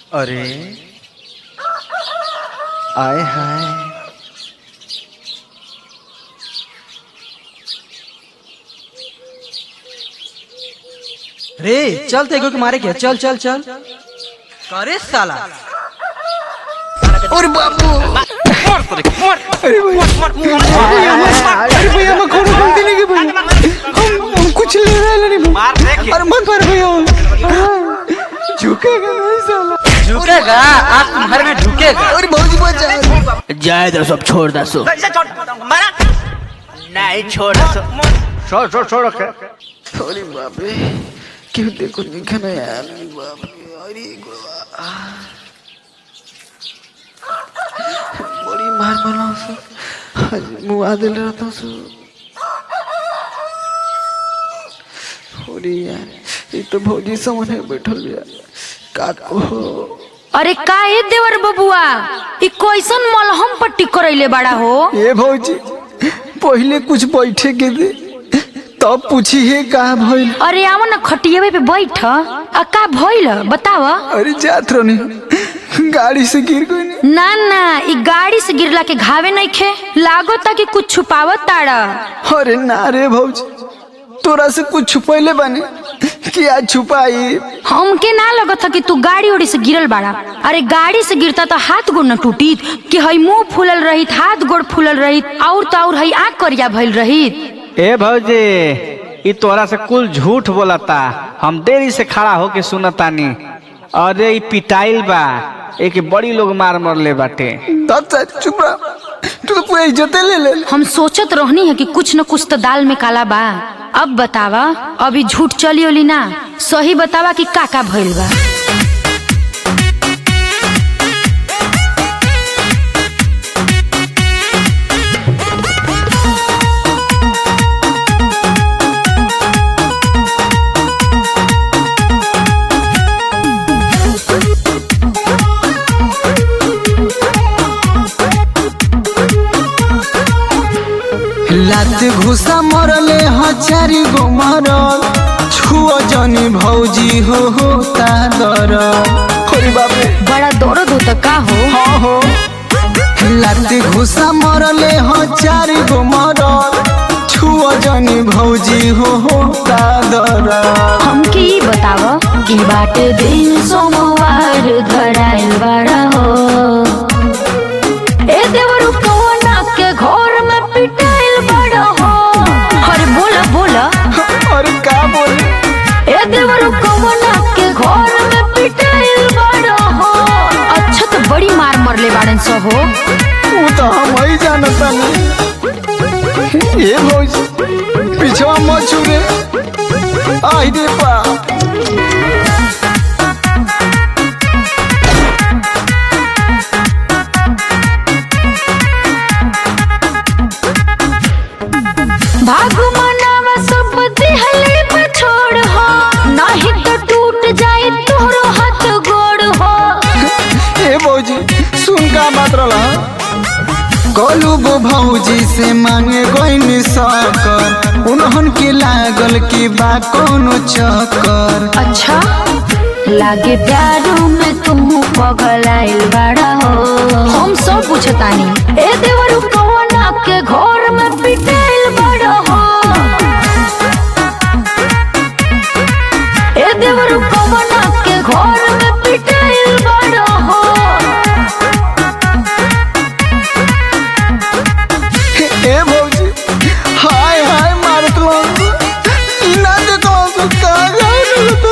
अरे आय हाय रे चल तेगो के मारे के चल चल चल करे साला अरे बाबू अरे भैया मैं कोनो गलती नहीं की भैया हम हम कुछ ले रहे नहीं भैया अरे मत मार भैया झुकेगा नहीं साला झुकेगा आँख तुम्हारे में झुकेगा अरे भौजी बचा जाए दो सब छोड़ दो सो नहीं छोड़ छोड़ छोड़ छोड़ के अरे बाप रे क्यों देखो निकल यार बाप रे अरे गुरुआ बड़ी मार बनाओ सो आज मुआ दिल रहता सो अरे यार ये तो भौजी समझ बैठल यार का को अरे का ए देवर बबुआ ई कैसन मलहम पट्टी करैले बड़ा हो ये भौजी पहले कुछ बैठे के दे तब पूछी है कहा भइल अरे आव न खटियावे पे बैठ आ का भइल बताव अरे जात रहनी गाड़ी से गिर गई नहीं ना ना ई गाड़ी से गिरला के घावे नहीं खे लागो ता कि कुछ छुपावत ताड़ा अरे ना रे भौजी तोरा से कुछ छुपैले बानी क्या छुपाई हमके ना लगत था कि तू गाड़ी उड़ी से गिरल बाड़ा अरे गाड़ी से गिरता तो हाथ गोड़ न टूटीत कि हई मुंह फूलल रहित हाथ गोड़ फूलल रहित और तो और हई आँख करिया भइल रहित ए भौजी ई तोरा से कुल झूठ बोलता हम देरी से खड़ा होके सुनतानी अरे ई पिटाइल बा एक बड़ी लोग मार मरले बाटे तब से चुप रह तू तो पूरा इज्जते ले ले हम सोचत रहनी है कि कुछ न कुछ तो दाल में काला बा अब बतावा अभी झूठ चली ओली ना सही बतावा कि का का भइल बा लात घुसा मरले हजारी गो मरल छुओ जनी भौजी हो हो ता दर अरे बाप रे बड़ा दर्द होता का हो हाँ हो लात घुसा मरले हजारी गो मरल छुओ जनी भौजी हो हो ता दर हमके ई बतावा कि बाटे दिन सोमवार धराइल बड़ा हो ए देवरु कौना के घर में पिटाइल बड़ा हो अरे बोला बोला अरे का बोले ए देवरु कौना के घर में पिटाइल बड़ा हो अच्छा तो बड़ी मार मरले बाड़न सो हो वो तो हम ही जानता नहीं ये भौजी पीछवा मत छुरे आई रे बाप भागु मनावा सब दिहले पर छोड़ हो नहीं तो टूट जाए तोरो हाथ गोड़ हो ए भौजी सुन का बात रहा गोलू गो भौजी से मांगे गईनी सकर उन्हन के लागल की बा कोनो चक्कर अच्छा लागे प्यारू में तुम पगल आइल बड़ा हो हम सब पूछतानी ए देवरु कौना के घर में पिटाइल बड़ा हो ए देवरु कौना के घर में पिटाइल बड़ा हो ए भौजी हाय हाय मारत लो ना देखो तो का जाए तो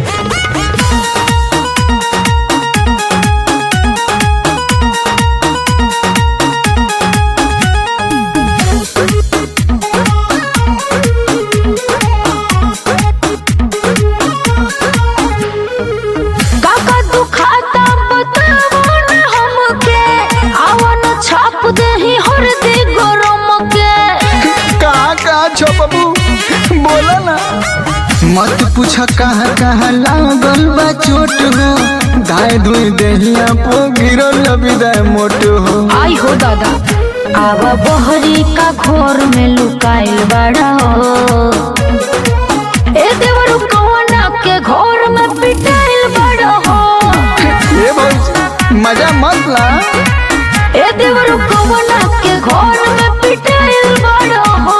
काका दुखाता बतावो न हमके आवन छाप देही हरदी गरम के कहाँ कहाँ छो बाबू बोला ना मत पूछ कहाँ कहाँ लागल बा चोट हो धाय धुई देहिया पो गिरल विदाय मोट हो आई हो दादा आवा बहरी का घोर में लुकाइल बड़ा हो ए देवरु कौना के घोर में पिटाइल बड़ा हो ए मजा मत ला ए देवरू कवना के घर में पिटाइल बड़ा हो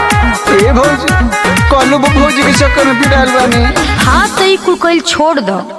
ए भौजी कलू भौजी के चक्कर में पिटाइल बानी हाँ तो ई कुल कइल छोड़ दो